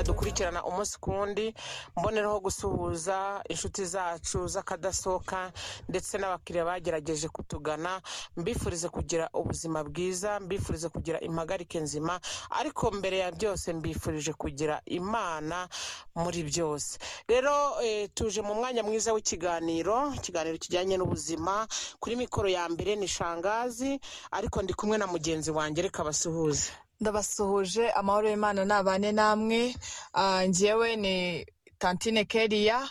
dukurikirana umunsi ku wundi mboneraho gusuhuza inshuti zacu z'akadasohoka ndetse n'abakiriya bagerageje kutugana mbifurize kugira ubuzima bwiza mbifurize kugira impagarike nzima ariko mbere ya byose mbifurije kugira imana muri byose rero eh, tuje mu mwanya mwiza w'ikiganiro ikiganiro kijyanye n'ubuzima kuri mikoro ya mbere ni shangazi ariko ndi kumwe na mugenzi wanjye reka basuhuze ndabasuhuje amahoro y'imana nabane namwe Ah, njyewe ni tantine keriya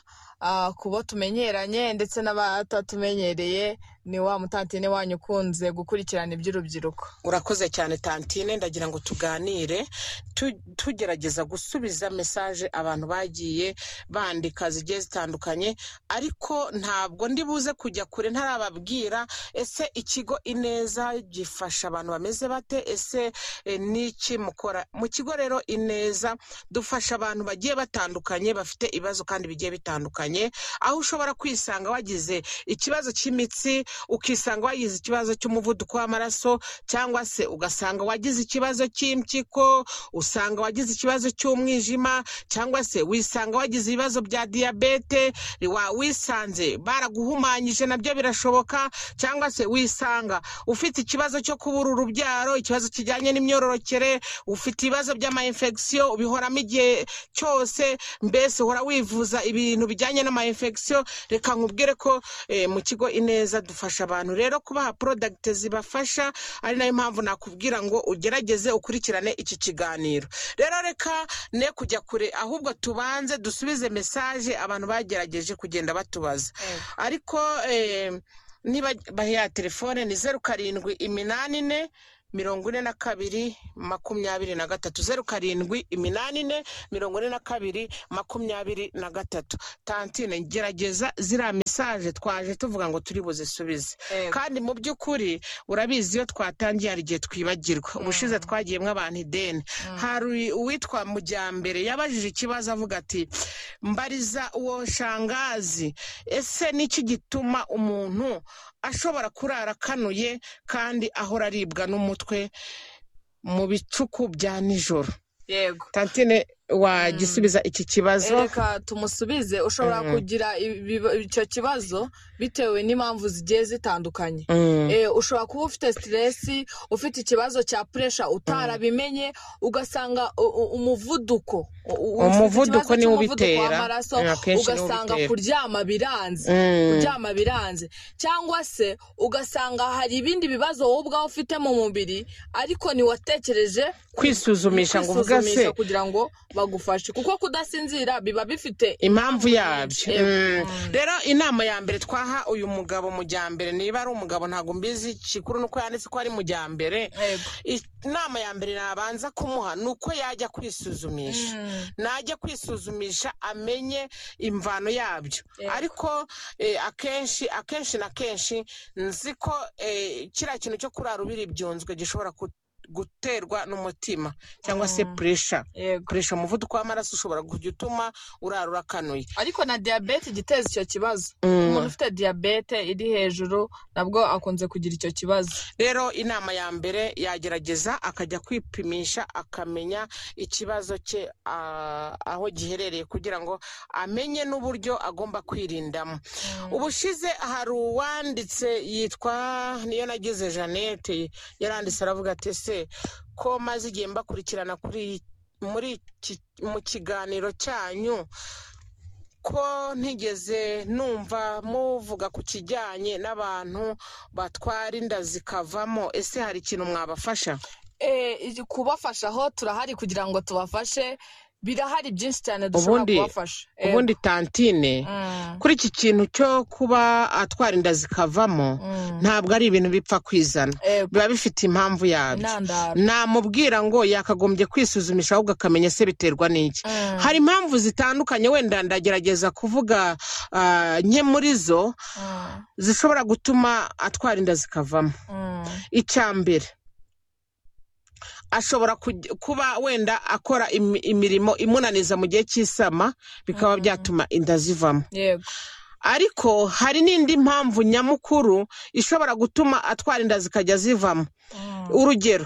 Ah, ku bo tumenyeranye ndetse n'abatatumenyereye ni wa mutantine wanyu ukunze gukurikirana iby'urubyiruko urakoze cyane tantine ndagira ngo tuganire tu- tugerageza gusubiza mesaje abantu bagiye bandika zigiye zitandukanye ariko ntabwo ndi buze kujya kure ntarababwira ese ikigo ineza gifasha abantu bameze bate ese eh, niki mukora mu kigo rero ineza dufasha abantu bagiye batandukanye bafite ibibazo kandi bigiye bitandukanye aho ushobora kwisanga wagize ikibazo cy'imitsi ukisanga wagize ikibazo cy'umuvuduko w'amaraso cyangwa se ugasanga wagize ikibazo cy'impyiko usanga wagize ikibazo cy'umwijima cyangwa se wisanga wagize ibibazo bya diyabete wa- wisanze baraguhumanyije nabyo birashoboka cyangwa se wisanga ufite ikibazo cyo kubura urubyaro ikibazo kijyanye n'imyororokere ufite ibibazo by'amayinfegisiyo ubihoramo igihe cyose mbese uhora wivuza ibintu bijyanye n'amayinfegisiyo reka nkubwire ko eh, mu kigo ineza dufasha abantu rero kubaha porodagiti zibafasha ari nayo mpamvu nakubwira ngo ugerageze ukurikirane iki kiganiro rero reka ne kujya kure ahubwo tubanze dusubize mesaje abantu bagerageje kugenda batubaza ariko eh, niba bahiya telefone ni zeru karindwi iminani ine mirongo ine na kabiri makumyabiri na gatatu zeru karindwi iminani ine mirongo ine na kabiri makumyabiri na gatatu tantine gerageza ziriya mesaje twaje tuvuga ngo turi buzisubize kandi mu by'ukuri urabizi iyo twatangiye hari igihe twibagirwa ubushize twagiye abantu ideni hari uwitwa mujyambere yabajije ikibazo avuga ati mbariza uwo shangazi ese niki gituma umuntu ashobora kurara akanuye kandi ahora aribwa n'umutwe mu bicuku bya nijoro yego tantine wagisubiza iki kibazo reka tumusubize ushobora Mhm. kugira ibiba- icyo kibazo bitewe n'impamvu zigiye zitandukanye Mm. Eh, ushobora kuba ufite siteresi ufite ikibazo cya puresha utarabimenye ugasanga u- u- umuvuduko u- u- ufite Umuvuduko ikibazo niwo cy'umuvuduko ubitera. w'amaraso Eh, akenshi niwo ugasanga ubitera. kuryama biranze Mm. kuryama biranze cyangwa se ugasanga hari ibindi bibazo wowe ubwawe ufite mu mubiri ariko ntiwatekereje kwisuzumisha ngo uvuga se kwisuzumisha kugira ngo bagufashe kuko kudasinzira biba bifite impamvu yabyo Yego. Mm. rero inama ya mbere twaha uyu mugabo mujyambere niba ari umugabo ntabwo mbizi ikikuru nuko yanditse ko ari mujyambere Yego. inama ya mbere nabanza kumuha ni uko yajya kwisuzumisha Mm. najya kwisuzumisha amenye imvano yabyo Yego. ariko eh, akenshi akenshi na kenshi nzi ko eh, kiriya kintu cyo kurara ubiri byunzwe gishobora ku- guterwa n'umutima cyangwa se Mm. puresha Yego. gukoresha umuvuduko w'amaraso ushobora kujya utuma urara urakanuye ariko na diyabete ijya iteza icyo kibazo Mm. umuntu ufite diyabete iri hejuru nabwo akunze kugira icyo kibazo rero inama ya mbere yagerageza akajya kwipimisha akamenya ikibazo cye ah, aho giherereye kugira ngo amenye n'uburyo agomba kwirindamo ubushize hari uwanditse yitwa niyo nagize jeannette yaranditse aravuga ati ese ko maze igihe mbakurikirana kuri muri iki- mu kiganiro cyanyu ko ntigeze numva muvuga ku kijyanye n'abantu batwara inda zikavamo ese hari ikintu mwabafasha Eh, iki- kubafasha aho turahari kugira ngo tubafashe birahari byinshi cyane dushobora Ubundi- kubafasha Yego. ubundi tantine Mm. kuri iki kintu cyo kuba atwara inda zikavamo Mm. ntabwo ari ibintu bipfa kwizana Yego. biba bifite impamvu yabyo intandaro namubwira ngo yakagombye kwisuzumisha ahubwo akamenya se biterwa n'iki Mm. hari impamvu zitandukanye wenda ndagerageza kuvuga ah, nke muri zo Mm. zishobora gutuma atwara inda zikavamo Mm. icya mbere ashobora kujya- kuba wenda akora imi- imirimo imunaniza mu gihe cy'isama bikaba byatuma inda zivamo yego ariko hari n'indi mpamvu nyamukuru ishobora gutuma atwara inda zikajya zivamo Mm. urugero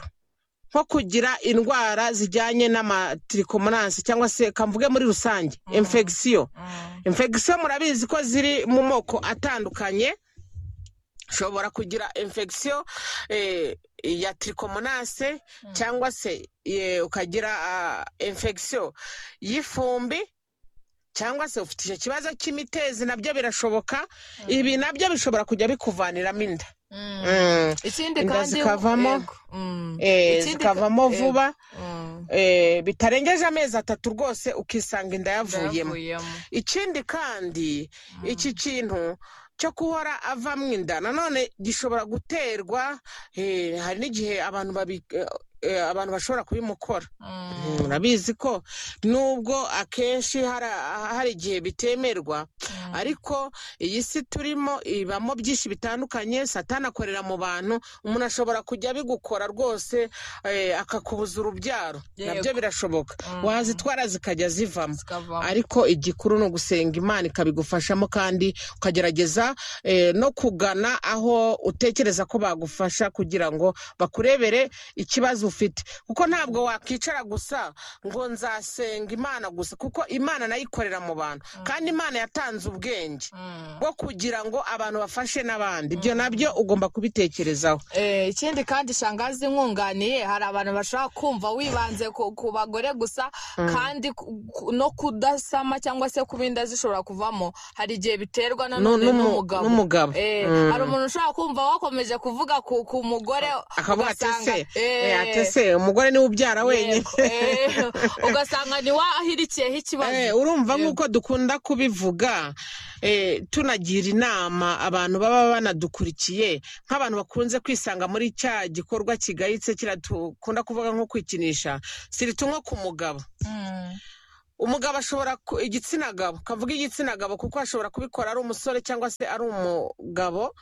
nko kugira indwara zijyanye n'amatirikomonansi cyangwa se kamvuge muri rusange infegisiyo infegisiyo murabizi ko ziri mu moko atandukanye ushobora kugira infegisiyo ya tirikomonase cyangwa se eh, ukagira infegisiyo y'ifumbi cyangwa se ufite icyo kibazo cy'imitezi nabyo birashoboka ibi nabyo bishobora kujya bikuvaniramo inda Mm. ikindi inda kandi zikavamo yego. Mm. eh, Ikindi ka- zikavamo yego. vuba Mm. eh, bitarengeje amezi atatu rwose ukisanga inda yavuyemo Ndayavuyemo. ikindi kandi Mm. iki kintu cyo guhora avamo inda nanone gishobora guterwa eh, hari n'igihe abantu babi eh, eh, abantu bashobora kubimukora Mm. murabizi ko nubwo akenshi hari hari igihe bitemerwa Mm. ariko iyi si turimo ibamo byinshi bitandukanye satana akorera mu bantu umuntu ashobora kujya abigukora rwose eh, akakubuza urubyaro Yego. nabyo birashoboka Mm. wazitwara zikajya zivamo zikavamo ariko igikuru ni ugusenga imana ikabigufashamo kandi ukagerageza eh, no kugana aho utekereza ko bagufasha kugira ngo bakurebere ikibazo ufite kuko ntabwo wakwicara gusa ngo nzasenga imana gusa kuko imana nayo ikorera mu bantu kandi imana yatanze ubwenge Mm. bwo kugira ngo abantu bafashe n'abandi ibyo nabyo ugomba kubitekerezaho Eh, ikindi kandi shangazi nkunganiye hari abantu bashobora kumva wibanze ku, ku bagore gusa kandi ku- ku- no kudasama cyangwa se kuba inda zishobora kuvamo hari igihe biterwa Nu- nanone numu- n'umugabo n'umugabo. Eh, Mm. hari umuntu ushobora kumva wakomeje kuvuga ku, ku mugore akavuga ati ugasanga- se Eh, eh, ati se umugore niwe ubyara wenyine yego, eh, ugasanga niwahirikiyeho ikibazo Eh, urumva Yego. nk'uko dukunda kubivuga eh, tunagira inama abantu baba banadukurikiye nk'abantu bakunze kwisanga muri cya gikorwa kigayitse kiriya dukunda kuvuga nko kwikinisha sirita nko ku mugabo Mm. umugabo ashobora ku- igitsina gabo kavuga igitsina gabo kuko ashobora kubikora ari umusore cyangwa se ari umugabo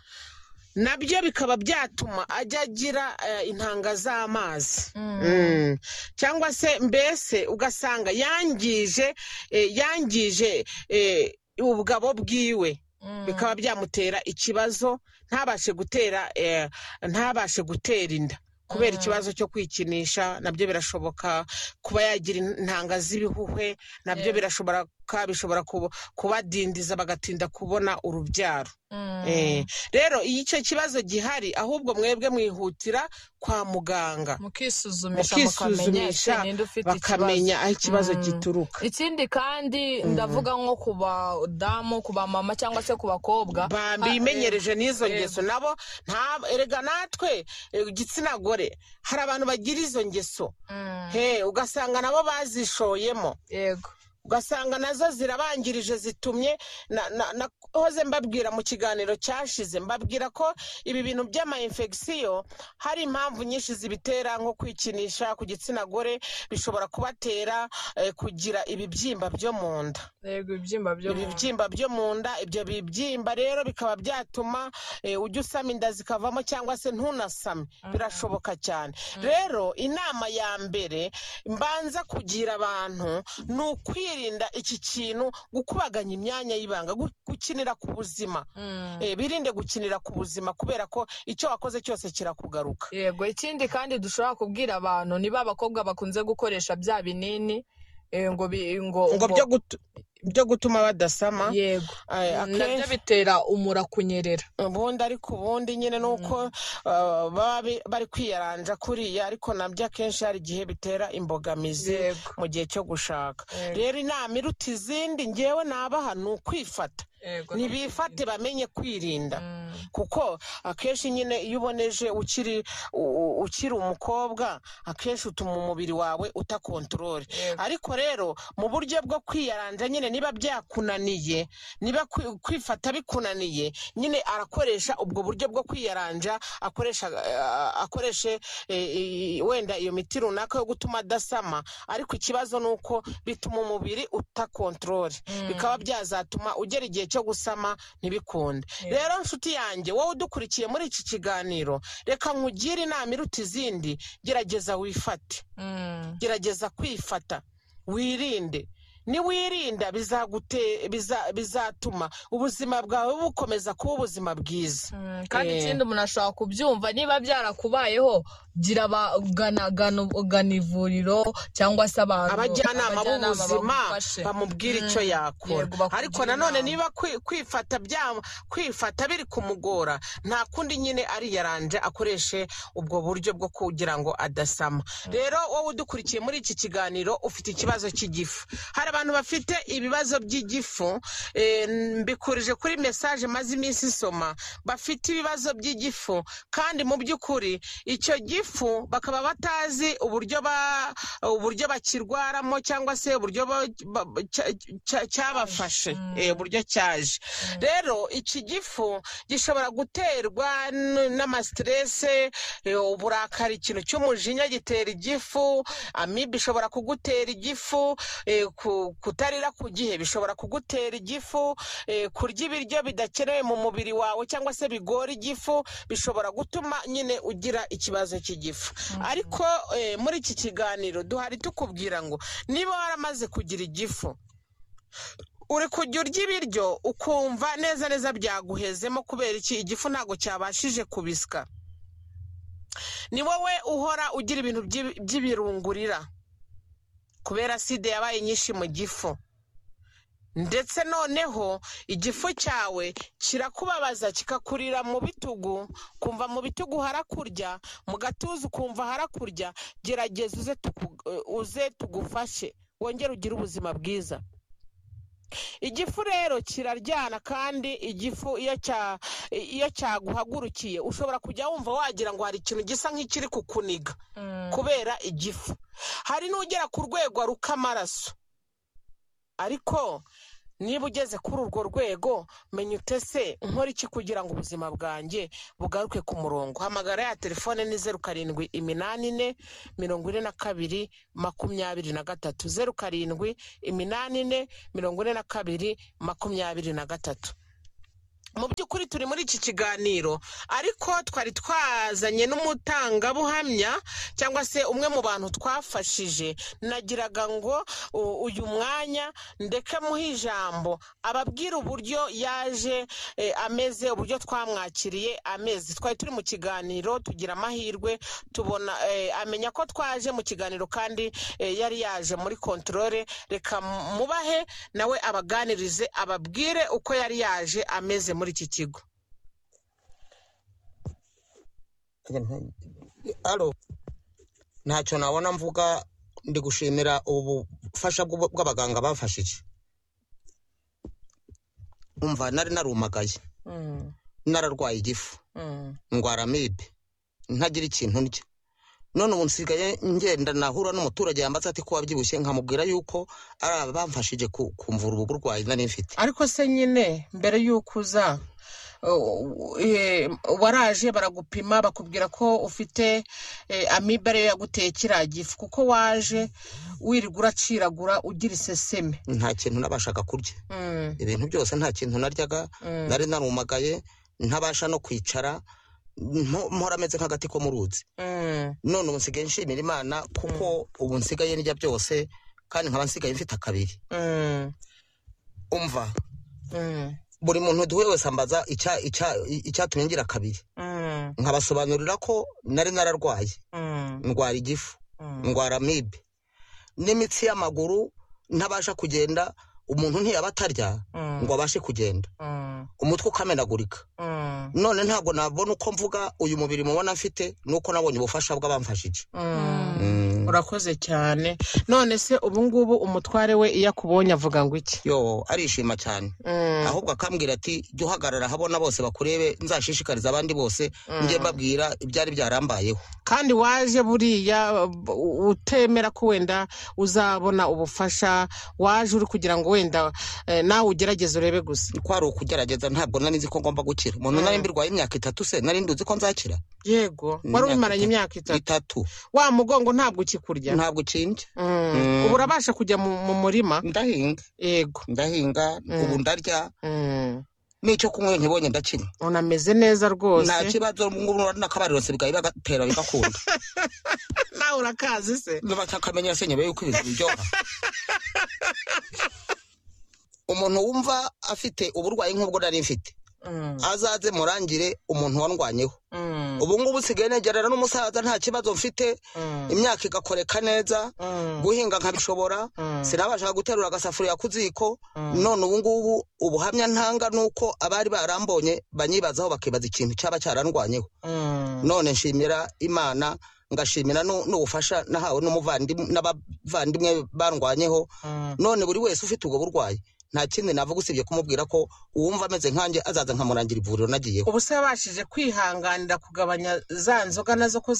nabyo bikaba byatuma ajya agira eh, intanga z'amazi Mm. Mm. cyangwa se mbese ugasanga yangije eh, yangije eh, ubugabo bwiwe Mm. bikaba byamutera ikibazo ntabashe gutera eh, ntabashe gutera inda kubera Mm. ikibazo cyo kwikinisha nabyo birashoboka kuba yagira intanga z'ibihuhwe nabyo Yeah. birashobora bishobora kuba- kubadindiza bagatinda kubona urubyaro Mm. Eh, rero iyo icyo kibazo gihari ahubwo mwebwe mwihutira kwa muganga mukisuzumisha mukamenya ese mukisuzumisha ninde ufite ikibazo bakamenya aho ikibazo Mm. gituruka ikindi kandi ndavuga nko ku badamu ku bamama cyangwa se ku bakobwa bimenyereje n'izo yego. ngeso nabo nta- erega natwe eh, igitsina gore hari abantu bagira izo ngeso Mm, he ugasanga nabo bazishoyemo yego ugasanga nazo zirabangirije zitumye na- na- nahoze mbabwira mu kiganiro cyashize mbabwira ko ibi bintu by'amayinfegisiyo hari impamvu nyinshi zibitera nko kwikinisha ku gitsina gore bishobora kubatera eh, kugira ibibyimba byo mu nda yego ibyimba byo mu nda. ibibyimba byo mu nda ibyo bibyimba rero bikaba byatuma eh, ujya usama inda zikavamo cyangwa se ntunasame birashoboka cyane rero inama ya mbere mbanza kugira abantu ni ukwirinda iki kintu gukubaganya imyanya y'ibanga gu- gukinira ku buzima Mm. Eh, birinde gukinira ku buzima kubera ko icyo wakoze cyose kirakugaruka yego ikindi kandi dushobora kubwira abantu niba abakobwa bakunze gukoresha bya binini eh, ngo bi- ngo ngo ngo- byo gutu- byo gutuma badasama yego eh, nabyo akenshi bitera umura kunyerera ubundi ariko ubundi nyine ni uko uh, baba bi- bari kwiyaranja kuriya ariko nabyo akenshi hari igihe bitera imbogamizi yego mu gihe cyo gushaka Yego. rero inama iruta izindi ngewe nabaha ni ukwifata yego nibifate bamenye kwirinda Mm. kuko akenshi nyine iyo uboneje ukiri u- u- ukiri umukobwa akenshi utuma umubiri wawe utakontorore Yego. ariko rero mu buryo bwo kwiyaranja nyine niba byakunaniye niba kwi- kwifata bikunaniye nyine arakoresha ubwo buryo bwo kwiyaranja akoresha eh, akoreshe eh, i- wenda iyo miti runaka yo gutuma adasama ariko ikibazo ni uko bituma umubiri utakontorore Mm. bikaba byazatuma ugera igihe cyo gusama ntibikunde Yeah. rero nshuti yanjye wowe udukurikiye muri iki kiganiro reka nkugire inama iruta izindi gerageza wifate Mm. gerageza kwifata wirinde niwirinda bizagute- biza- bizatuma ubuzima bwawe bukomeza kuba ubuzima bwiza Mm, kandi Eh. ikindi umuntu ashobora kubyumva niba byarakubayeho gira abagana ivuriro cyangwa se abantu abajyanama b'ubuzima bagufashe. bamubwira icyo Mm, yakora yego, bakugira ariko nanone inama. niba kwi- kwifata bya- kwifata biri kumugora nta kundi nyine ariyaranje akoreshe ubwo buryo bwo kugira ngo adasama rero wowe udukurikiye muri iki kiganiro ufite ikibazo cy'igifu hari abantu bafite ibibazo by'igifu eh, mbikurije kuri mesaje maze iminsi isoma bafite ibibazo by'igifu kandi mu by'ukuri icyo gifu bakaba batazi uburyo ba uburyo bakirwaramo cyangwa se uburyo ba- ba- ba- cya- cya- cyabafashe Mm. eh, uburyo cyaje rero iki gifu gishobora guterwa n- n'amasiterese eh, uburakari ikintu cy'umujinya gitera igifu amibe ishobora kugutera igifu eh, ku- kutarira ku gihe bishobora kugutera igifu eh, kurya ibiryo bidakenewe mu mubiri wawe cyangwa se bigora igifu bishobora gutuma nyine ugira ikibazo cy'igifu ariko eh, muri iki kiganiro duhari tukubwira ngo niba waramaze kugira igifu uri kujya urya ibiryo ukumva neza neza byaguhezemo kubera iki igifu ntabwo cyabashije kubisya ni wowe uhora ugira ibintu by'i- by'ibirungurira kubera sida yabaye nyinshi mu gifu ndetse noneho igifu cyawe kirakubabaza kikakurira mu bitugu kumva mu bitugu harakurya mu gatuza ukumva harakurya gerageza uze tuku- uze tugufashe wongere ugire ubuzima bwiza igifu rero kiraryana kandi igifu iyo cya- iyo cyaguhagurukiye ushobora kujya wumva wagira ngo hari ikintu gisa nk'ikiri kukuniga Mm, kubera igifu hari n'ugera ku rwego aruka amaraso ariko niba ugeze kuri urwo rwego menya utese nkora iki kugira ngo ubuzima bwanjye bugaruke ku murongo hamagara ya telefone ni zeru karindwi iminani ine mirongo ine na kabiri makumyabiri na gatatu zeru karindwi iminani ine mirongo ine na kabiri makumyabiri na gatatu mu by'ukuri turi muri iki kiganiro ariko twari twazanye n'umutangabuhamya cyangwa se umwe mu bantu twafashije nagiraga ngo u- uyu mwanya ndeke muhe ijambo ababwira uburyo yaje eh, ameze uburyo twamwakiriye ameze twari turi mu kiganiro tugira amahirwe tubona eh, amenya ko twaje mu kiganiro kandi eh, yari yaje muri kontorore reka mubahe nawe abaganirize ababwire uko yari yaje ameze muri iki kigo alo ntacyo nabona mvuga ndi gushimira ubu bufasha bw'ubu- bw'abaganga bafashije umva nari narumagaye nararwaye igifu ndwara amibe ntagira ikintu ndya none ubu nsigaye ngenda nahura n'umuturage yambaza ati ko wabyibushye nkamubwira yuko ari abamfashije ku- kumvura ubu burwayi nari mfite ariko se nyine mbere y'uko uza uh, eh, waraje baragupima bakubwira ko ufite eh, amibe ariyo yaguteye kiriya gifu kuko waje wirirwa uraciragura ugira iseseme nta kintu nabashaga kurya Mm, ibintu byose nta kintu naryaga mm, nari narumagaye ntabasha no kwicara nto- mpora ameze nk'agati ko mu ruzi mm, none ubu nsigaye nshimira imana kuko ubu nsigaye ndya byose kandi nkaba nsigaye mfite akabiri mm, umva mm, buri muntu duhuye wese ambaza icya- icya- icyatumye ngira akabiri mm, nkabasobanurira ko nari nararwaye mm, ndwara igifu mm. ndwara amibe n'imitsi y'amaguru ntabasha kugenda umuntu ntiyaba atarya Mm. ngo abashe kugenda Mm, umutwe ukamenagurika mm, none ntabwo nabona uko mvuga uyu mubiri mubona mfite nuko nabonye ubufasha bw'abamfashije mm. Mm. urakoze cyane none se ubu ngubu umutware we iyo akubonye avuga ngo iki yo arishima cyane Mm, ahubwo akambwira ati jya uhagarara habona bose bakurebe nzashishikariza abandi bose njye mbabwira ibyari byarambayeho kandi waje buriya u- utemera ko wenda uzabona ubufasha waje uri kugira ngo wenda eh, nawe ugerageze urebe gusa kwari ukugerageza ntabwo nari nzi ko ngomba gukira umuntu nari mbirwaye imyaka itatu se nari nduzi ko nzakira yego Ni wari imyaka ubimaranye itatu. imyaka itatu itatu wa mugongo ntabwo ukikurya ntabwo ukinje Mm. Mm. ubu urabasha kujya mu mu murima ndahinga yego ndahinga Mm. ubu ndarya Mm. n'icyo kunywa ntibonye ndakinywa unameze neza nta rwose kibazo ngubu n'akabariro sigaye bagatera bigakunda nawe urakazi se batakamenyera se nyuma yuko ibintu biryoha umuntu wumva afite uburwayi nk'ubwo nari mfite Mm, azaze murangire umuntu wandwanyeho mm, ubu ngubu nsigaye negerana n'umusaza nta kibazo mfite imyaka igakoreka neza guhinga nkabishobora sinabashaga guterura agasafuriya ku ziko none ubu ngubu ubuhamya ntanga ni uko abari barambonye banyibazaho bakibaza ikintu cyaba cyarandwanyeho none nshimira imana ngashimira n'ubufasha nahawe n'abavandimwe barwanyeho none buri wese ufite ubwo burwayi nta kindi navuga usibye kumubwira ko uwumva ameze nkanjye azaza nkamurangira ivuriro nagiyeho ubu se wabashije kwihanganira kugabanya za nzoga nazo ko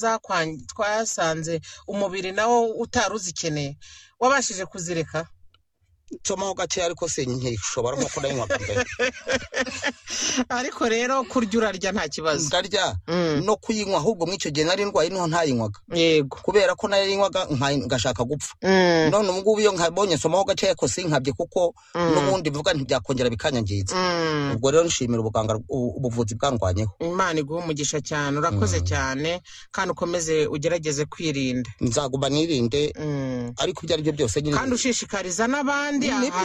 twasanze umubiri nawo utari uzikeneye wabashije kuzireka nsomaho gake ariko se ntishobora nko kudayinywa bwa mbere ariko rero kurya urarya nta kibazo ndarya no kuyinywa ahubwo muri icyo gihe nari ndwaye niho ntayinywaga yego kubera ko nayo yinywaga ngashaka gupfa none ubu ngubu iyo nkabonye nsomaho gake ariko sinkabye kuko n'ubundi mvuga ntibyakongera bikanyangiza ubwo rero nshimira ubuganga ubuvuzi bwangwanyeho imana iguha umugisha cyane urakoze cyane kandi ukomeze ugerageze kwirinda nzaguma nirinde ariko ibyo ari byo byose nyine kandi ushishikariza n'abandi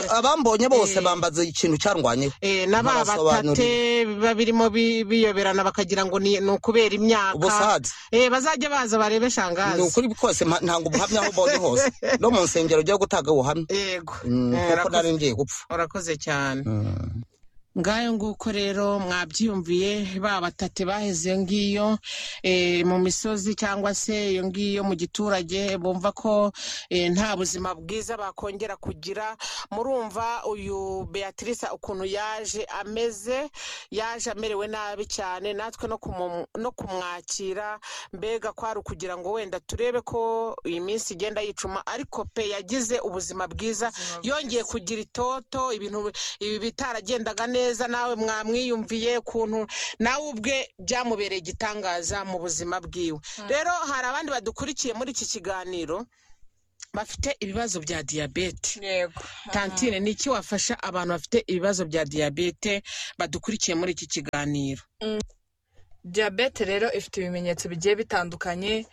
abambonye bose bambaza ikintu cyarwanyeho n'aba batate biba birimo biyoberana bakagira ngo ni ukubera imyaka ubusaza bazajya baza barebe shangazi ni ukuri kose ntabwo ubuhamya aho ubonye hose no mu nsengero ujya gutanga ubuhamya yego kuko nari ngiye gupfa urakoze cyane ngayo nguko rero mwabyiyumviye ba batate baheze ngiyo mu misozi cyangwa se iyo ngiyo mu giturage bumva ko nta buzima bwiza bakongera kugira murumva uyu beatrice ukuntu yaje ameze yaje amerewe nabi cyane natwe no kumwakira mbega kwari ukugira ngo wenda turebe ko iyi minsi igenda yicuma ariko pe yagize ubuzima bwiza yongeye kugira itoto ibintu ibi bitaragendaga neza neza nawe mwamwiyumviye ukuntu nawe ubwe byamubereye igitangaza mu buzima bwiwe rero hari abandi badukurikiye muri iki kiganiro bafite ibibazo bya diyabete tantine ni iki wafasha abantu bafite ibibazo bya diyabete badukurikiye muri iki kiganiro diyabete rero ifite ibimenyetso bigiye bitandukanye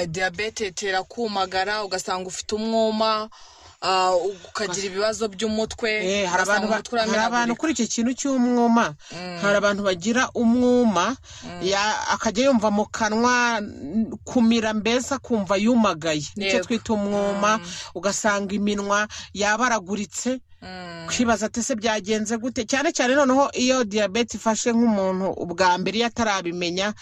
diyabete itera kumagara ugasanga ufite umwuma ukagira ibibazo by'umutwe hari abantu kuri icyo kintu cy'umwuma hari abantu bagira umwuma akajya yumva mu kanwa kumira mbese akumva yumagaye nicyo twita umwuma ugasanga iminwa yabaraguritse kwibaza ati se byagenze gute cyane cyane noneho iyo diyabete ifashe nk'umuntu ubwa mbere iyo atarabimenya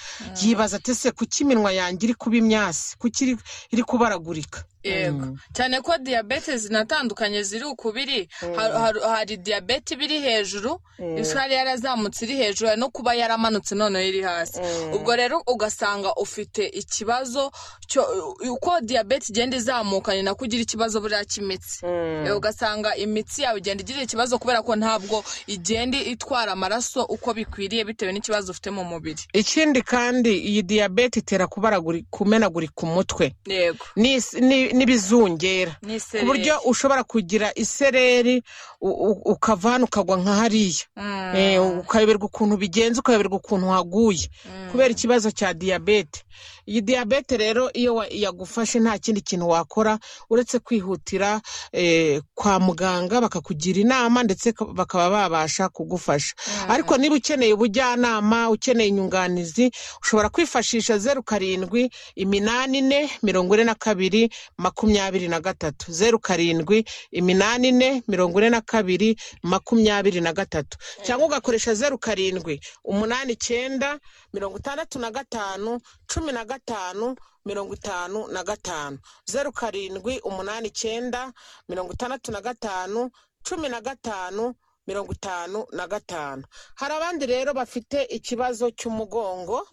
yibaza ati se kuki iminwa yanjye iri kuba imyasi kuki iri kubaragurika yego cyane ko diyabete zinatandukanye ziri ukubiri hari diyabete iba iri hejuru isukari yarazamutse iri hejuru no kuba yaramanutse noneho iri hasi ubwo rero ugasanga ufite ikibazo uko diyabete igenda izamuka ni nako ugira ikibazo buriya cy'imitsi ugasanga imitsi yawe igenda igira ikibazo kubera ko ntabwo igenda itwara amaraso uko bikwiriye bitewe n'ikibazo ufite mu mubiri ikindi kandi iyi diyabete itera kumenagurika umutwe yego n'ibizungera ku buryo ushobora kugira isereri ukava hano ukagwa nka hariya ukayoberwa ukuntu bigenze ukayoberwa ukuntu waguye kubera ikibazo cya diyabete iyi diyabete rero iyo yagufashe nta kindi kintu wakora uretse kwihutira kwa muganga bakakugira inama ndetse bakaba babasha kugufasha ariko niba ukeneye ubujyanama ukeneye inyunganizi ushobora kwifashisha zeru karindwi iminani ine mirongo ine na kabiri makumyabiri na gatatu zeru karindwi iminani ine mirongo ine na kabiri makumyabiri na gatatu cyangwa ugakoresha zeru karindwi umunani icyenda mirongo itandatu na gatanu cumi na gatanu mirongo itanu na gatanu zeru karindwi umunani icyenda mirongo itandatu na gatanu cumi na gatanu mirongo itanu na gatanu hari abandi rero bafite ikibazo cy'umugongo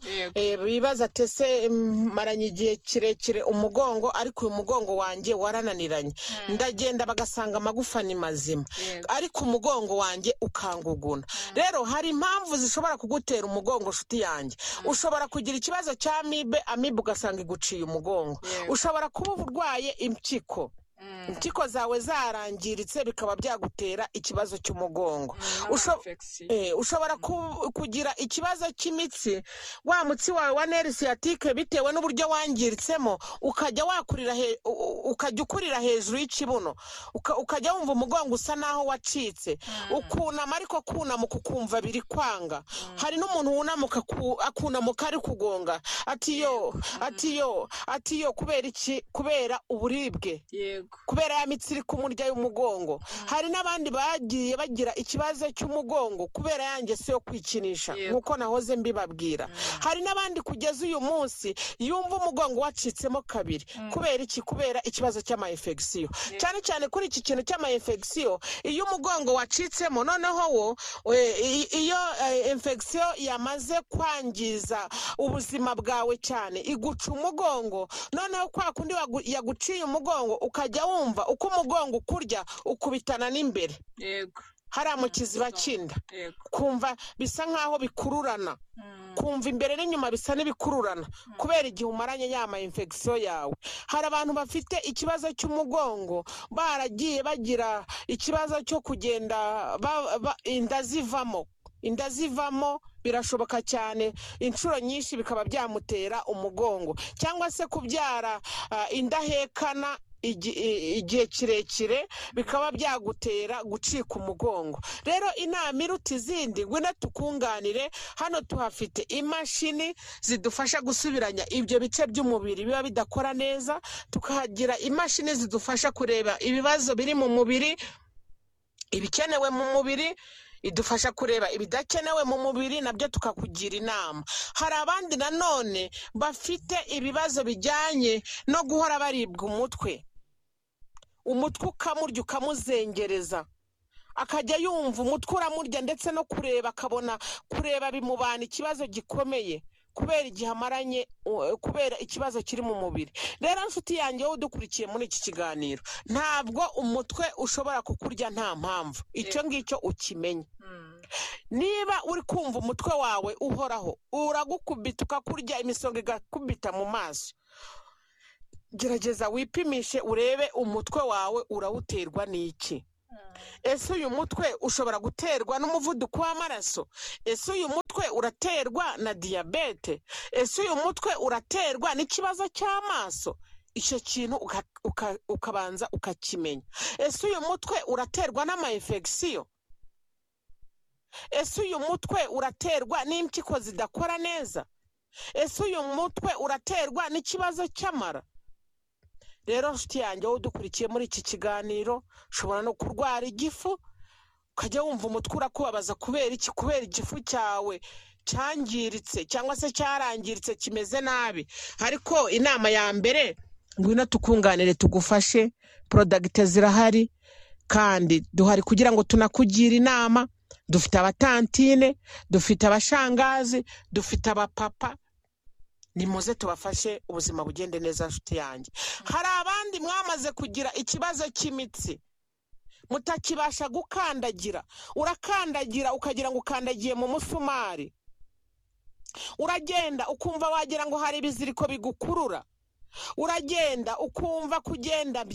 bibaza tese maranye igihe kirekire umugongo ariko uyu mugongo wanjye warananiranye ndagenda bagasanga amagufa ni mazima ariko umugongo wanjye ukanguguna rero hari impamvu zishobora kugutera umugongo nshuti yanjye ushobora kugira ikibazo cya amibe amibe ugasanga iguciye umugongo ushobora kuba urwaye impyiko impyiko zawe zarangiritse bikaba byagutera ikibazo cy'umugongo Usho- Eh, ushobora ku- kugira ikibazo cy'imitsi wa mutsi wawe wa neri siyatike bitewe n'uburyo wangiritsemo ukajya wakurira he- u- u- ukajya ukurira hejuru y'ikibuno Uka- ukajya wumva umugongo usa n'aho wacitse ukunama ariko kunamuka ukumva biri kwanga hari n'umuntu wunamuka ku- akunamuka ari kugonga ati yo ati yo ati yo kubera iki kubera uburibwe yego kubera ya mitsi iri kumurya y'umugongo hari n'abandi bagiye bagira ikibazo cy'umugongo kubera ya ngeso yo kwikinisha Yego. nk'uko nahoze mbibabwira hari n'abandi kugeza uyu munsi yumva umugongo wacitsemo kabiri kubera iki kubera ikibazo cy'amayefegisiyo cyane cyane kuri iki kintu cy'amayefegisiyo iyo umugongo wacitsemo noneho wo eh, i- iyo infegisiyo yamaze kwangiza ubuzima bwawe cyane iguca umugongo noneho kwa kundi wagu- yaguciye umugongo ukajya wumva uko umugongo ukurya ukubitana n'imbere yego hariya mu kiziba cy'inda yego kumva bisa nk'aho bikururana kumva imbere n'inyuma bisa n'ibikururana kubera igihe umaranye ya ma infection yawe hari abantu bafite ikibazo cy'umugongo baragiye bagira ikibazo cyo kugenda ba- ba- inda zivamo inda zivamo birashoboka cyane inshuro nyinshi bikaba byamutera umugongo cyangwa se kubyara ah, indahekana igi- i- igihe kirekire bikaba byagutera gucika umugongo rero inama iruta izindi ngwino tukunganire hano tuhafite imashini zidufasha gusubiranya ibyo bice by'umubiri biba bidakora neza tukahagira imashini zidufasha kureba ibibazo biri mu mubiri ibikenewe mu mubiri idufasha kureba ibidakenewe mu mubiri nabyo tukakugira inama hari abandi nanone bafite ibibazo bijyanye no guhora baribwa umutwe umutwe ukamurya ukamuzengereza akajya yumva umutwe uramurya ndetse no kureba akabona kureba bimubana ikibazo gikomeye kubera igihe amaranye u- kubera ikibazo kiri mu mubiri rero nshuti yanjye wowe udukurikiye muri iki kiganiro ntabwo umutwe ushobora kukurya nta mpamvu icyo ngicyo ukimenye niba uri kumva umutwe wawe uhoraho uragukubita ukakurya imisonga igakubita mu maso gerageza wipimishe urebe umutwe wawe urawuterwa n'iki ese uyu mutwe ushobora guterwa n'umuvuduko w'amaraso ese uyu mutwe uraterwa na diyabete ese uyu mutwe uraterwa n'ikibazo cy'amaso icyo kintu uka- uka- ukabanza ukakimenya ese uyu mutwe uraterwa n'amayefegisiyo ese uyu mutwe uraterwa n'impyiko zidakora neza ese uyu mutwe uraterwa n'ikibazo cy'amara rero nshuti yanjye wowe udukurikiye muri iki kiganiro ushobora no kurwara igifu ukajya wumva umutwe urakubabaza kubera iki kubera igifu cyawe cyangiritse cyangwa se cyarangiritse kimeze nabi ariko inama ya mbere ngwino tukunganire tugufashe porodagite zirahari kandi duhari kugira ngo tunakugire inama dufite abatantine dufite abashangazi dufite abapapa nimuze tubafashe ubuzima bugende neza nshuti yanjye hari abandi mwamaze kugira ikibazo cy'imitsi mutakibasha gukandagira urakandagira ukagira ngo ukandagiye mu musumari uragenda ukumva wagira ngo hari ibiziriko bigukurura uragenda ukumva kugenda